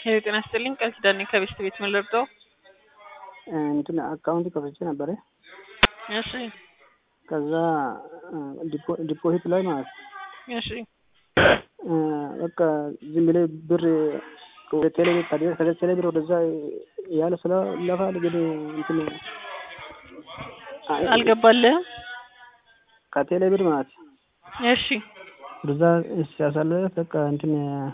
ሄሎ ጤና ይስጥልኝ ቃል ኪዳኔ ከቤስት ቤት ምን ልርዳው? እንትን አካውንት ከፍቼ ነበረ። እሺ ከዛ ዲፖዚት ላይ ማለት እሺ በቃ ዝም ብለህ ብር ወደ ቴሌ ቤት ከደ ቴሌ ብር ወደዛ ያለ ስለ ለፋል ግን እንትን አልገባልህም? ከቴሌ ብር ማለት እሺ ወደዛ ሲያሳልፍ በቃ እንትን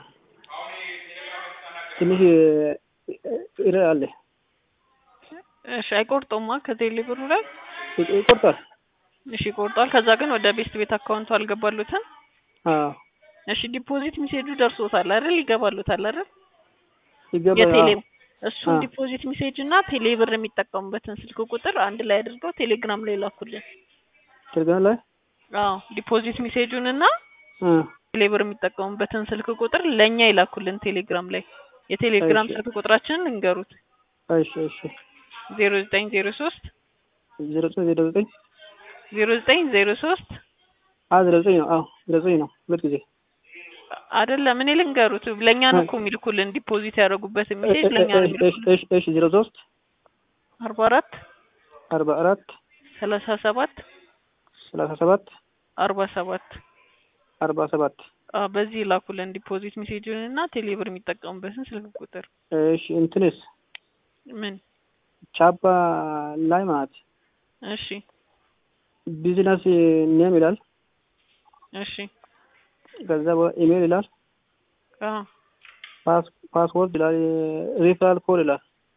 ትንሽ ይረ አለ እሺ አይቆርጠውማ ከቴሌ ብሩ ላይ ይቆርጣል። እሺ ይቆርጣል። ከዛ ግን ወደ ቤስት ቤት አካውንቱ አልገባሉትም። አዎ እሺ ዲፖዚት ሚሴጁ ደርሶታል አይደል? ይገባሉታል አይደል? ይገባ የቴሌ እሱን አዎ። ዲፖዚት ሚሴጅ እና ቴሌ ብር የሚጠቀሙበትን ስልክ ቁጥር አንድ ላይ አድርገው ቴሌግራም ላይ ላኩልን። ቴሌግራም ላይ አዎ ዲፖዚት ሚሴጁን እና እ ቴሌ ብር የሚጠቀሙበትን ስልክ ቁጥር ለእኛ ይላኩልን ቴሌግራም ላይ። የቴሌግራም እሺ። ስልክ ቁጥራችንን እንገሩት እሺ እሺ ዜሮ ዘጠኝ ዜሮ ሶስት ዜሮ ዘጠኝ ዜሮ ዘጠኝ ዜሮ ዘጠኝ ዜሮ ሶስት አ ዜሮ ዘጠኝ ነው። አዎ ዜሮ ዘጠኝ ነው። ሁለት ጊዜ አይደለም እኔ ልንገሩት ለእኛ ነው እኮ የሚልኩልን ዲፖዚት ያደረጉበትን ሚሴጅ ለእኛ ነው እሺ የሚልኩልን እሺ እሺ ዜሮ ሶስት አርባ አራት አርባ አራት ሰላሳ ሰባት ሰላሳ ሰባት አርባ ሰባት አርባ ሰባት አዎ በዚህ ላኩልን ዲፖዚት ሜሴጁን እና ቴሌብር የሚጠቀሙበትን ስልክ ቁጥር እሺ እንትንስ ምን ቻፓ ላይ ማለት እሺ ቢዝነስ ኔም ይላል። እሺ ከዛ ኢሜል ይላል። አዎ ፓስ ፓስወርድ ይላል። ሪፈራል ኮድ ይላል።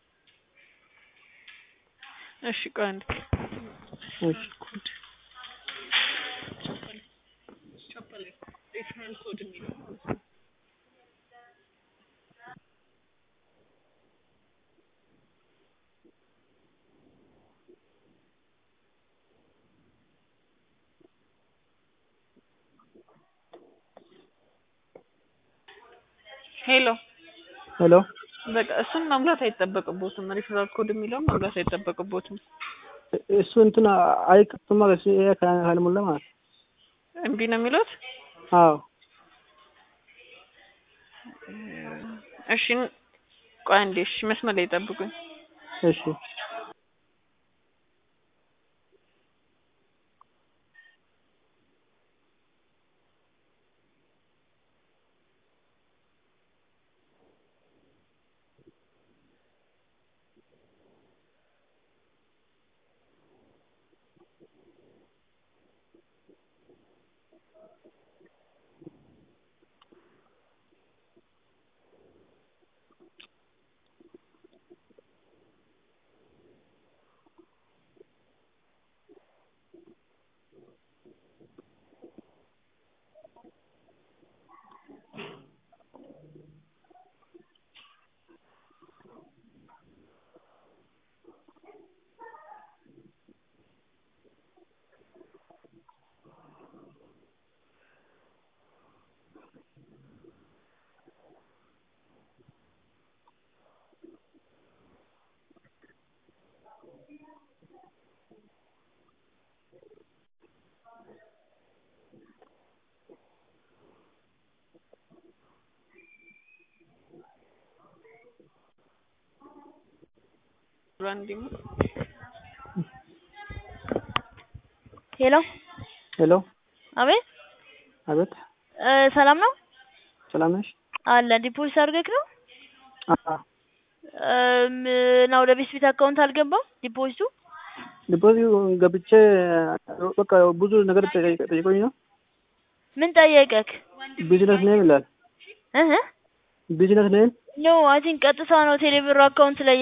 እሺ ቆይ አንዴ እሺ ሄሎ ሄሎ በቃ እሱን መሙላት አይጠበቅቦትም ሪፈራል ኮድ የሚለውን መሙላት አይጠበቅቦትም እሱ እንትን አይከፍትማ በስ ይሄ ካልሞላ ማለት እምቢ ነው የሚሉት አዎ እሺ ቆይ አንዴ እሺ መስመር ላይ ጠብቁኝ እሺ ራንዲሙ ሄሎ ሄሎ አቤት አቤት እ ሰላም ነው ሰላም ነሽ? አለ ዲፖዚት አድርገህ ነው አዎ እም እና ወደ ቤት ቤት አካውንት አልገባም ዲፖዚቱ ዲፖዚት ገብቼ በቃ ብዙ ነገር ጠይቀ- ጠይቆኝ ነው። ምን ጠየቀክ ቢዝነስ ኔም ይላል። እህ ቢዝነስ ኔም ኖ አይ ቲንክ ቀጥታ ነው ቴሌብር አካውንት ላይ